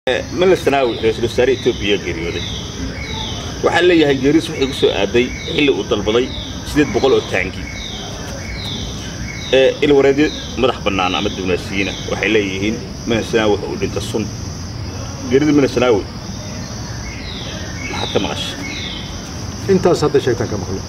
mala sanaawi ra-iisul wasaare etoobiya geeriyooday waxaa leeyahay geeris waxay ku soo aaday xilli uu dalbaday siddeed boqol oo taangi ilwareedyo madax bannaan ama diblomaasiyiina waxay leeyihiin mala sanaawi waxa uu dhinta sun geerida mala sanaawi maxaad ka maqasha intaas hadda sheegtaan ka maqlo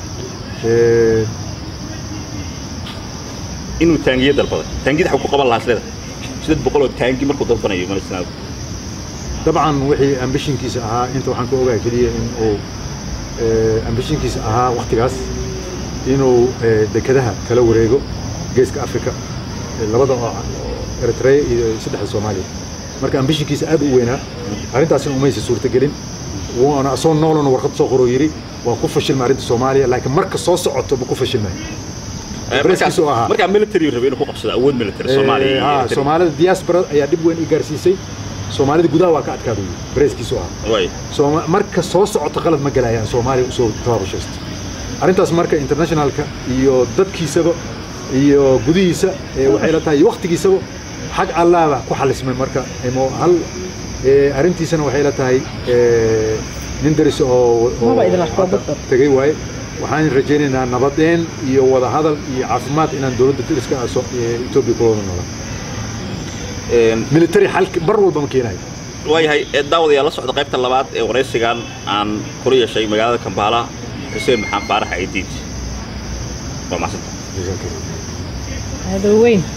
inuu taangiye dalbaday taangiyada xag ku qaban lahaa isleedahay siddeed boqol oo taangi markuu dalbanayo mala sanaawi dabcan wixii ambishinkiisa ahaa inta waxaan ka ogahay keliya in uu ambishinkiisa ahaa wakhtigaas inuu dekedaha kala wareego geeska africa labada oo eritrea iyo saddexda soomaaliya marka ambishinkiisa aad u weynaa arrintaasina umaysa suurtagelin waana asoo noolana warqad soo qoroo yidhi waan ku fashilmay arrinta soomaaliya laakiin marka soo socoto ma ku fashilmay Breskiisu ahaa. markaa military rabay inuu ku qabsado awood military soomaaliya iyo ha Eritrea. soomaalida diaspora ayaa dhib weyn i gaarsiisay soomaalida gudaha waa ka adkaaday breskiisu ahaa way Sooma- marka soo socota qalad ma galayaan soomaaliya usoo tababashaysto arrintaas marka internationalka iyo dadkiisaba iyo gudihiisa ee waxay la tahay iyo waktigiisaba xag allaaba ku xalismay marka imo hal ee, arrintiisana waxay la tahay ee, nin daris oo oo Maba idin arko, hadda doctor. tegay waaye waxaan rajaynaynaa nabadeen iyo wada hadal iyo caafimaad inaan dowladda dariska ah soo- ee, etoobiya ku wada noolaan Een, military xalki mar walba ma keenayo waayahay ee daawadayaa la socda qaybta labaad ee waraysigan aan kula yeeshay magaalada kambaala xuseen maxamed faarax aidiid waa macsanta Jazakallah. هذا وين